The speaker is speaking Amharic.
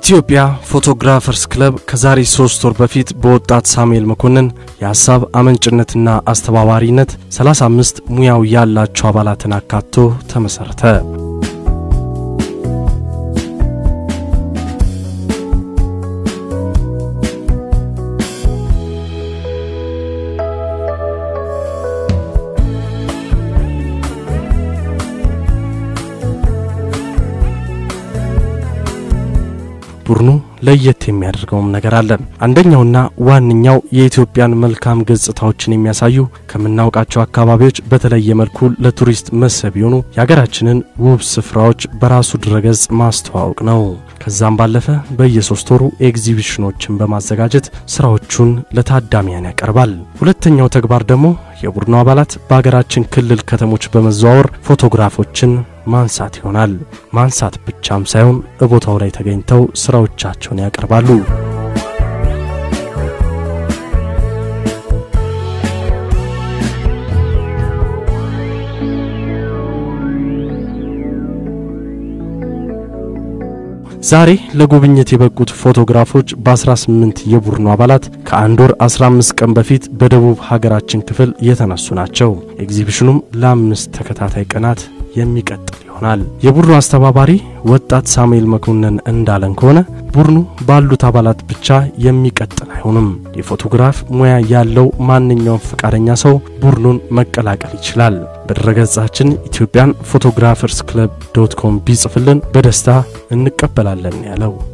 ኢትዮጵያ ፎቶግራፈርስ ክለብ ከዛሬ ሶስት ወር በፊት በወጣት ሳሙኤል መኮንን የሀሳብ አመንጭነትና አስተባባሪነት 35 ሙያው ያላቸው አባላትን አካቶ ተመሠረተ። ቡድኑ ለየት የሚያደርገውም ነገር አለ። አንደኛውና ዋነኛው የኢትዮጵያን መልካም ገጽታዎችን የሚያሳዩ ከምናውቃቸው አካባቢዎች በተለየ መልኩ ለቱሪስት መስህብ የሆኑ የሀገራችንን ውብ ስፍራዎች በራሱ ድረገጽ ማስተዋወቅ ነው። ከዛም ባለፈ በየሶስት ወሩ ኤግዚቢሽኖችን በማዘጋጀት ስራዎቹን ለታዳሚያን ያቀርባል። ሁለተኛው ተግባር ደግሞ የቡድኑ አባላት በሀገራችን ክልል ከተሞች በመዘዋወር ፎቶግራፎችን ማንሳት ይሆናል። ማንሳት ብቻም ሳይሆን በቦታው ላይ ተገኝተው ስራዎቻቸውን ያቀርባሉ። ዛሬ ለጉብኝት የበቁት ፎቶግራፎች በ18 የቡድኑ አባላት ከአንድ ወር 15 ቀን በፊት በደቡብ ሀገራችን ክፍል የተነሱ ናቸው። ኤግዚቢሽኑም ለአምስት ተከታታይ ቀናት የሚቀጥል ይሆናል። የቡድኑ አስተባባሪ ወጣት ሳሙኤል መኮንን እንዳለን ከሆነ ቡድኑ ባሉት አባላት ብቻ የሚቀጥል አይሆንም። የፎቶግራፍ ሙያ ያለው ማንኛውም ፈቃደኛ ሰው ቡድኑን መቀላቀል ይችላል። በድረገጻችን ኢትዮጵያን ፎቶግራፈርስ ክለብ ዶት ኮም ቢጽፍልን በደስታ እንቀበላለን ያለው